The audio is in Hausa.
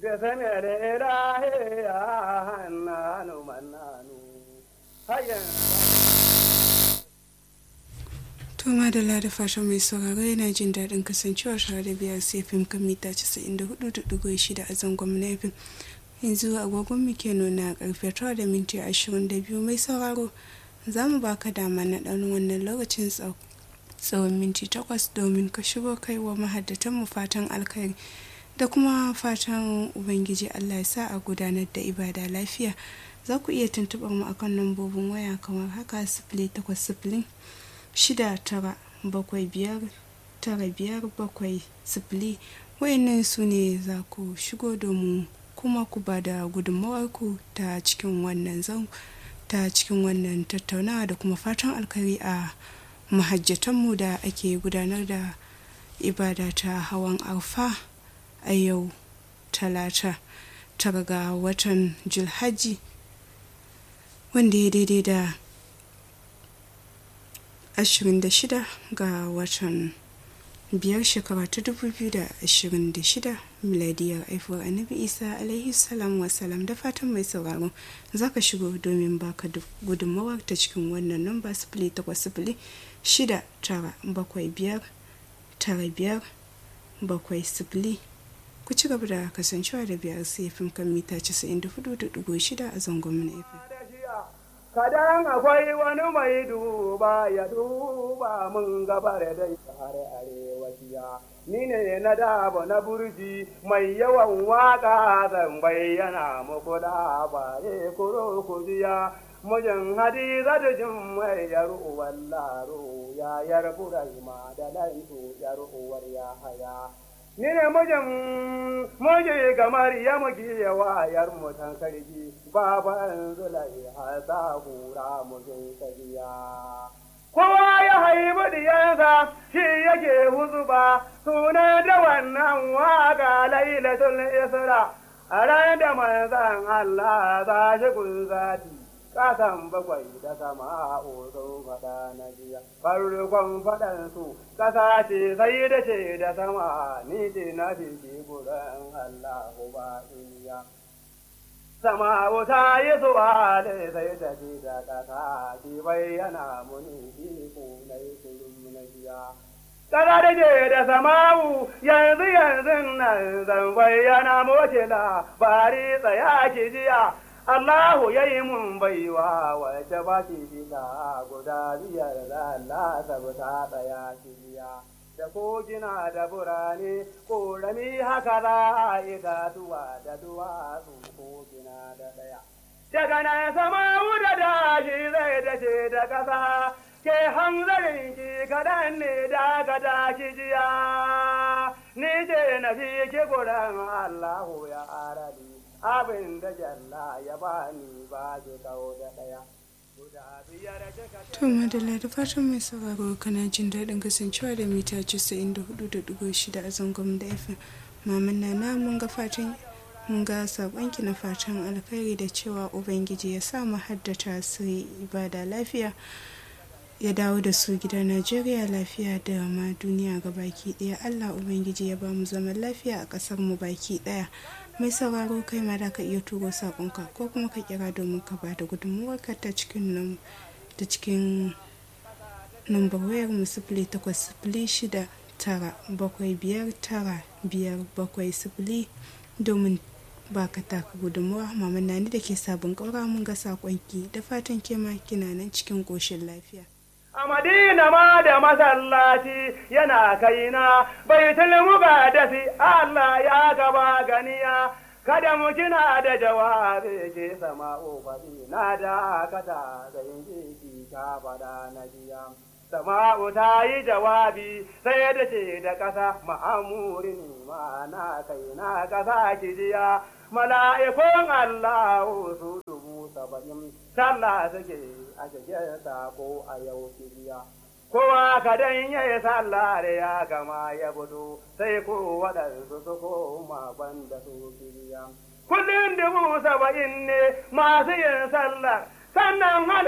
Besenere rahe ya hannanu mannanu. Hayan To madalla da fatan mai sauraro yana jin daɗin kasancewa tare da biyar sai fim kan mita 94.6 a zangon na fim. Yanzu agogon muke nuna karfe 9 da minti 22 mai sauraro za mu baka dama na ɗan wannan lokacin tsawon minti 8 domin ka shigo kai wa mahaddatan mu fatan alkhairi da kuma fatan ubangiji Allah ya sa a gudanar da ibada lafiya za ku iya tuntuɓar mu akan lambobin waya kamar haka sifili takwas sifili shida tara bakwai biyar tara biyar bakwai sifili wayannan su ne za ku shigo domin kuma ku ba da gudunmawarku ta cikin wannan zan ta cikin wannan tattaunawa da kuma fatan alkari a mahajjatanmu da ake gudanar da ibada ta hawan arfa a yau talata tara ga watan julhaji wanda ya daidai da 26 ga watan biyar shekara ta 2026 miladiyar haifuwar annabi isa alaihi salam wasalam da fatan mai sauraro za ka shigo domin baka gudunmawar ta cikin wannan namba sifili takwas sifili shida tara bakwai biyar tara biyar bakwai sifili ku ci gaba da kasancewa da biyar sai fim kan mita 94.6 a zangon na fm kadan akwai wani mai duba ya duba mun gabar dai har arewaciya ni ne na daba na burji mai yawan waka zan bayyana muku labaye kuro kujiya mujin hadiza da jin mai yar uwar laro ya yar burahima da lantu yar uwar ya haya ni ne mijin muje kamar ya muke yawa yar mutan karji baban zulai hasa hura mujin kariya kowa ya haibu diyansa shi yake huzuba suna da wannan waka lailatul isra a ran da manzan Allah za shi kun zati kasan bakwai da sama sun faɗa na jiya farkon faɗansu ƙasa ce sai da ce da sama ni ce na ce gudan Allah ba iya sama wuta yi zuwa da sai da ce da ƙasa ki bayyana muni iko na yi kullum na jiya Ƙasa da ce da samawu yanzu yanzu nan zan bayyana moce labari tsaya ki jiya Allahu ya yi mun baiwa wace ba ki fita guda biyar da Allah ta tsaya biya. Da kogina da burane, ƙorami haka za a itatuwa da duwatsu kogina da ɗaya. Daga nan sama wuda da shi zai dace da ƙasa, ke hanzarin ki kaɗan ne da ka tashi jiya. Ni ce na fi ki gudan Allahu ya aradi. abin da jalla ya bani ba ki kawo da ɗaya. To madalla da fatan mai sauraro kana jin daɗin kasancewa da mita 94.6 a zangon da FM. Maman na mun ga fatan mun ga saƙonki na fatan alkhairi da cewa Ubangiji ya sa mu haddata su ibada lafiya. ya dawo da su gida Najeriya lafiya da ma duniya ga baki ɗaya Allah Ubangiji ya ba mu zaman lafiya a ƙasar mu baki ɗaya mai sauraro kai ma da ka iya turo saƙonka ko kuma ka kira domin ka ba da gudunmuwarka ta cikin nan ta cikin nambar wayar mu sifili takwas sifili shida tara bakwai biyar tara biyar bakwai sifili domin ba ka taka gudunmuwa maman nani da ke sabon ƙaura mun ga saƙonki da fatan kema kina nan cikin ƙoshin lafiya. A Madina ma da masallaci yana kaina bai tilmuga da si Allah ya gaba ganiya kada mu kina da jawabi ke sama faɗi na da kata da yin jiki ka faɗa na jiya. Sama'u ta yi jawabi sai da ce da ƙasa ma'amuri ne ma na kai na ƙasa kijiya mala'ikun Allah su dubu saba'in sallah suke a cikin sako a yau kibiya. Kowa kadan ya yi sallah da ya gama ya budu sai ko waɗansu su koma banda su kibiya. Kullum dubu saba'in ne masu yin sallah sannan